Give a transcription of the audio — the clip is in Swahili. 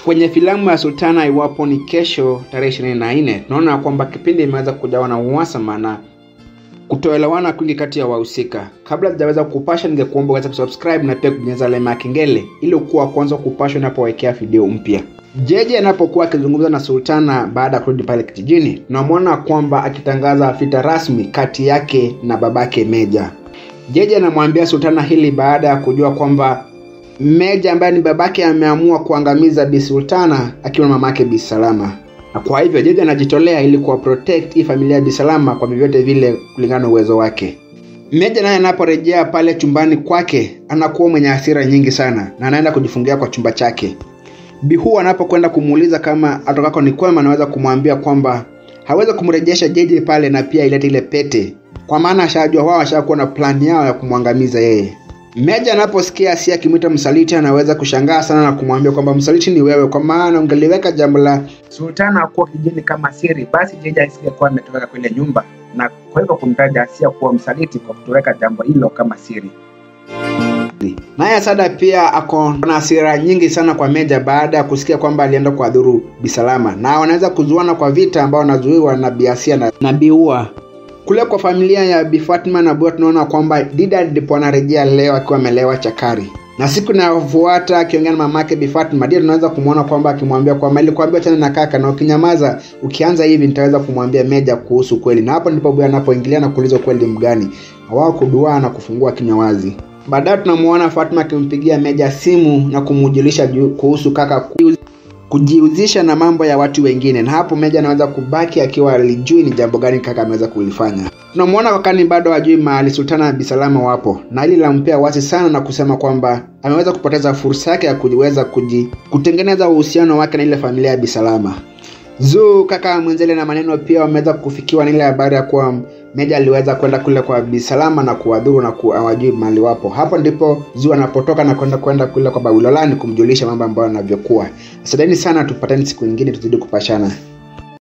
Kwenye filamu ya Sultana iwapo ni kesho tarehe ishirini na nne tunaona kwamba kipindi imeweza kujawa na uhasama na kutoelewana kwingi kati ya wahusika. Kabla sijaweza kupasha, ningekuomba uweze kusubscribe na pia kubonyeza alama ya kengele ili ukuwa kwanza kupashwa inapowekea video mpya. Jeje anapokuwa akizungumza na Sultana baada ya kurudi pale kijijini, tunamwona kwamba akitangaza vita rasmi kati yake na babake Meja. Jeje anamwambia Sultana hili baada ya kujua kwamba Meja ambaye ni babake ameamua kuangamiza Bi Sultana akiwa na mamake Bi Salama, na kwa hivyo Jeje anajitolea ili kuwa protect hii familia ya Bi Salama kwa vyovyote vile kulingana na uwezo wake. Meja naye anaporejea pale chumbani kwake anakuwa mwenye hasira nyingi sana na anaenda kujifungia kwa chumba chake. Bihu anapokwenda kumuuliza kama atokako ni kwema, anaweza kumwambia kwamba hawezi kumrejesha Jeje pale na pia ilete ile pete, kwa maana ashajua wao washakuwa na plani yao ya kumwangamiza yeye. Meja anaposikia Asia akimwita msaliti, anaweza kushangaa sana na kumwambia kwamba msaliti ni wewe, kwa maana ungeliweka jambo la Sultana kuwa kijijini kama siri, basi Jeje asingekuwa ametoweka kwenye nyumba, na kwa hivyo kumtaja Asia kuwa msaliti kwa kutoweka jambo hilo kama siri. Naye Asada pia ako na hasira nyingi sana kwa Meja baada ya kusikia kwamba alienda kuadhuru Bisalama, na wanaweza kuzuana kwa vita ambao wanazuiwa na Biasia na, na Biua. Kule kwa familia ya Bi Fatma na Bua tunaona kwamba Dida ndipo anarejea leo akiwa amelewa chakari, na siku inayofuata akiongea na mamake Bi Fatma, Dida tunaweza kumwona kwamba akimwambia kwamba ilikuambia chana na kaka, na ukinyamaza ukianza hivi nitaweza kumwambia Meja kuhusu kweli, na hapo ndipo Bua anapoingilia na kuuliza kweli mgani, na wao kuduaa na kufungua kinywa wazi. Baadaye tunamuona Fatma akimpigia Meja simu na kumujulisha kuhusu kaka kujihusisha na mambo ya watu wengine, na hapo Meja anaweza kubaki akiwa alijui ni jambo gani kaka ameweza kulifanya. Tunamwona kakani bado hajui mahali Sultana na Bisalama wapo, na hili lampea wasi sana na kusema kwamba ameweza kupoteza fursa yake ya kuweza kuji kutengeneza uhusiano wake na ile familia ya Bisalama. Zuu kaka mwenzele na maneno pia wameweza kufikiwa na ile habari ya kuwa Meja aliweza kwenda kule kwa Bisalama na kuwadhuru na kuwajui mahali wapo. Hapo ndipo Zuu anapotoka na kwenda kwenda kule kwa Babulolani kumjulisha mambo ambayo yanavyokuwa. Asanteni sana, tupatane siku nyingine tuzidi kupashana.